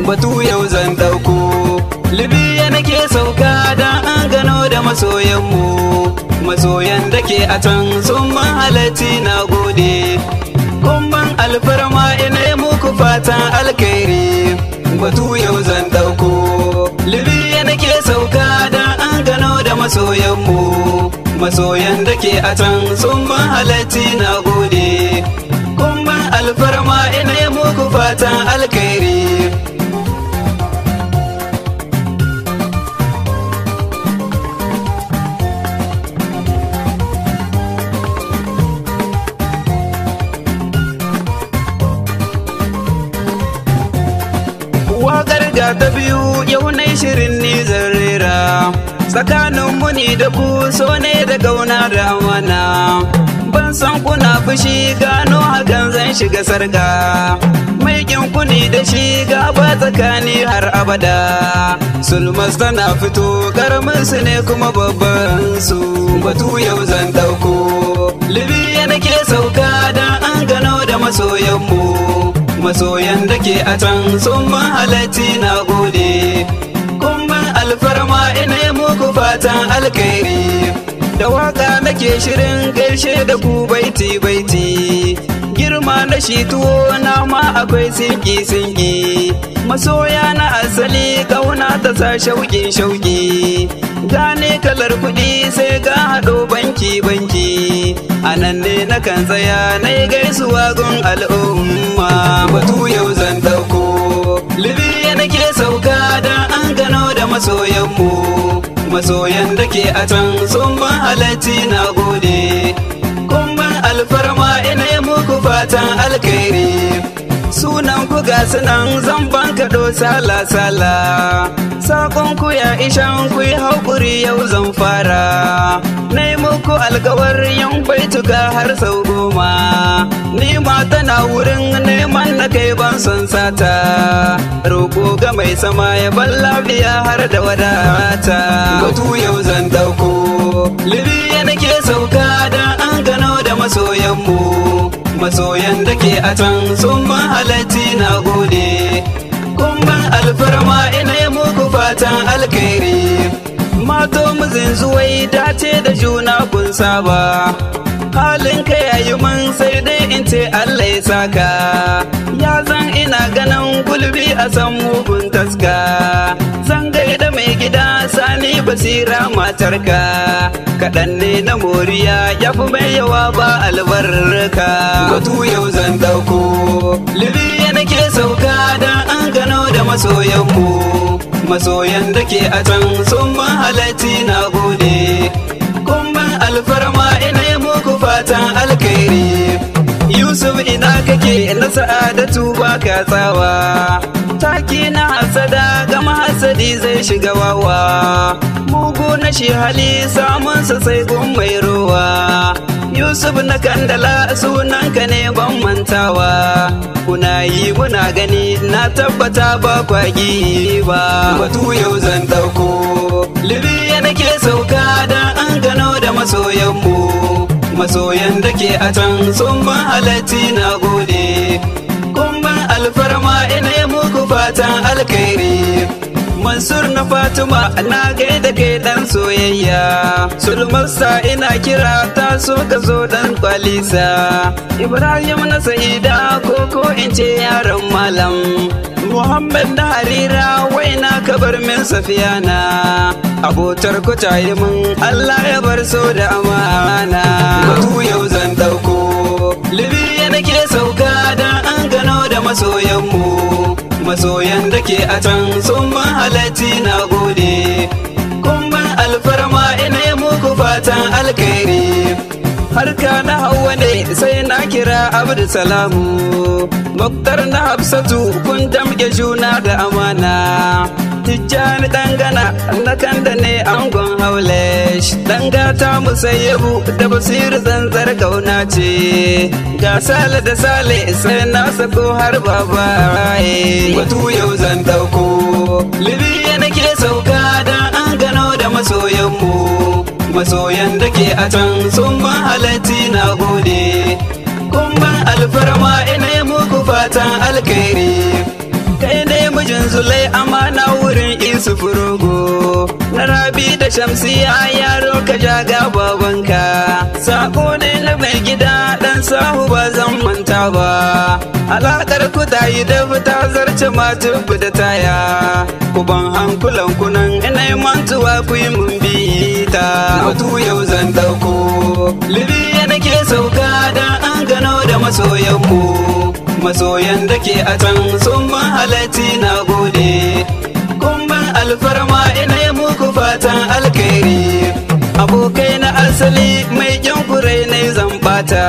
batu yau zan ɗauko libya nake sauka don an gano da masoyanmu masoyan da ke a can sun mahalarci na gode kumban alfarma ina muku fatan alkairi batu yau zan ɗauko libya nake sauka don an gano da masoyanmu masoyan da ke a can sun mahalarci na gode kumban alfarma ina muku fatan alkairi Wakar ga ta biyu yau na shirin ni rera tsakanin muni da ku so ne da gauna da amana ban san kuna fushi gano hakan zan shiga sarga mai kuni da shi gaba tsakani har abada sulmas tana fito karamin su ne kuma babban su batu yau zan dauko libya nake sauka dan an gano da masoyanmu masoyan da ke a can sun mahalarci na gode kumban alfarma ina muku fatan alkairi da waka nake shirin gaishe da ku baiti baiti girma na shi tuwo na ma akwai sinki sinki masoya na asali kauna ta sa shauki shauki gane kalar kuɗi sai ga haɗo banki banki a nan ne na kan tsaya na yi gaisuwa gun al'umma batu yau zan ɗauko libya nake sauka don an gano da masoyanmu masoyan da ke a can sun mahalarci na gode kumban alfarma ina muku fatan alkairi sunan ku ga sunan zan banka do sala sala sakon ku ya ishan ku yi haƙuri yau zan fara na muku alkawar yan baituka har sau goma ni ma tana wurin neman na kai ban son sata roƙo ga mai sama ya ban lafiya har da wadata batu yau zan ɗauko libya nake sauka don an gano da masoyanmu masoyan da ke a can sun mahalarci na gode kumban alfarma ina muku fatan alkairi mato muzin zuwai dace da juna kun saba halin ka yayi man sai dai in ce Allah ya saka ya zan ina ganin gulbi a san mugun taska zan gaida mai gida sani basira matarka kaɗan ne na moriya ya fi mai yawa ba albarka batu yau zan ɗauko libya nake sauka don an gano da masoyanmu masoyan da ke a can sun mahalarci na gode kumban alfarma ina muku fatan alkairi Yusuf ina kake na sa'adatu ba ka tsawa taki na hasada ga mahasadi zai shiga wawa mugu na shi hali samunsa sai gun mai ruwa Yusuf na kandala sunanka ne ban mantawa kuna yi muna gani na tabbata ba kwagi ba batu yau zan ɗauko libya nake sauka don an gano da masoyanmu masoyan da ke a can sun mahalarci na gode kumban alfarma ina muku fatan alkairi Mansur na Fatima na gaida kai dan soyayya Sulmarsa ina kira ta so ka zo dan kwalisa Ibrahim na Sa'ida ko ko in ce yaron malam Muhammad na Harira waina ka bar min Safiyana Abotar ku tayi mun Allah ya bar so da amana Batu yau zan dauko Libya nake sauka dan an gano da masoyanmu masoyan da ke a can sun mahalarci na gode kumban alfarma ina muku fatan alkairi harka na hawa ne sai na kira abdulsalamu Muktar na hafsatu kun damke juna da amana Tijjani dangana na kanda ne angon haulesh Dangata musayyabu da basiru zanzar kauna ce Ga sale da sale sai na sako har babaye Batu yau zan dauko Libya nake sauka dan an gano da masoyanmu Masoyan da ke a can sun mahalarci na gode Kumban alfarma ina muku fatan alkairi kai ne mijin Yusuf Rogo na Rabi da Shamsiya yaro ka jaga babanka sako ne na mai gida dan sahu ba zan manta ba alakar ku ta yi da ta zarce matu da taya ku ban hankulan kunan ina mantuwa ku yi mun bita batu yau zan dauko Libya nake sauka dan an gano da masoyanmu masoyan da ke a can sun mahalarci na gode kumban alfarma ina yi muku fatan alkairi abokai na asali mai kyan kurai na zan bata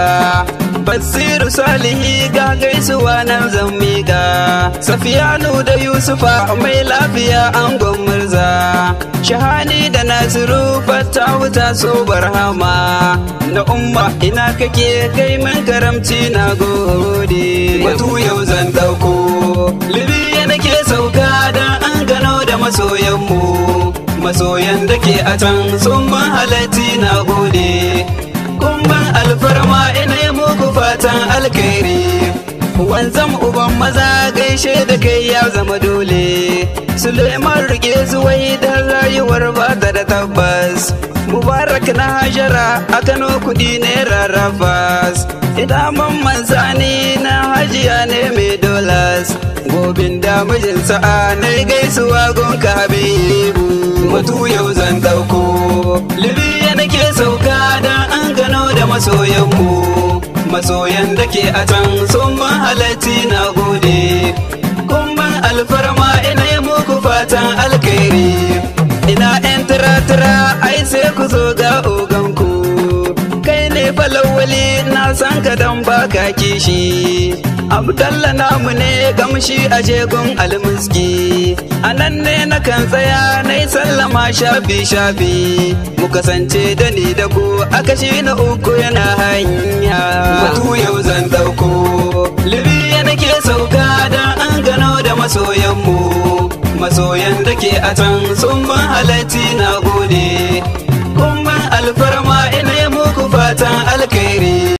basiru salihi ga gaisuwa nan zan miƙa safiyanu da yusufa mai lafiya angon murza shahani da nasiru fata wuta so barhama na umma ina kake kai min karamci na gode batu yau zan dauko libya nake sauka dan an gano da masoyanmu masoyan da ke a can sun mahalarci na gode kumban alfarma ina yi muku fatan alkhairi wanzam uban maza gaishe da kai ya zama dole suleiman rike zuwai da rayuwar ba ta da tabbas mubarak na hajara a kano kudi ne rarrafas idaman manzani na hajiya ne mai dolas gobin da mijin sa'a na gaisuwa gonka habibu batu yau zan dauko libya nake sauka da an gano da masoyanmu masoyan da ke a can sun mahalarci na gode kumban alfarma ina yi muku fatan alkhairi ina yan tira-tira ai sai ku zo ga oganku kai ne falawali na san ka dan baka kishi abdalla namu ne gamshi a jegun almuski a nan ne na kan tsaya na yi sallama shafi shafi mu kasance da ni da ku a kashi na uku yana hanya batu yau zan dauko libya nake sauka da an gano da masoyanmu masoyan da ke a can sun mahalarci na gode kuma alfarma ina yi muku fatan alkhairi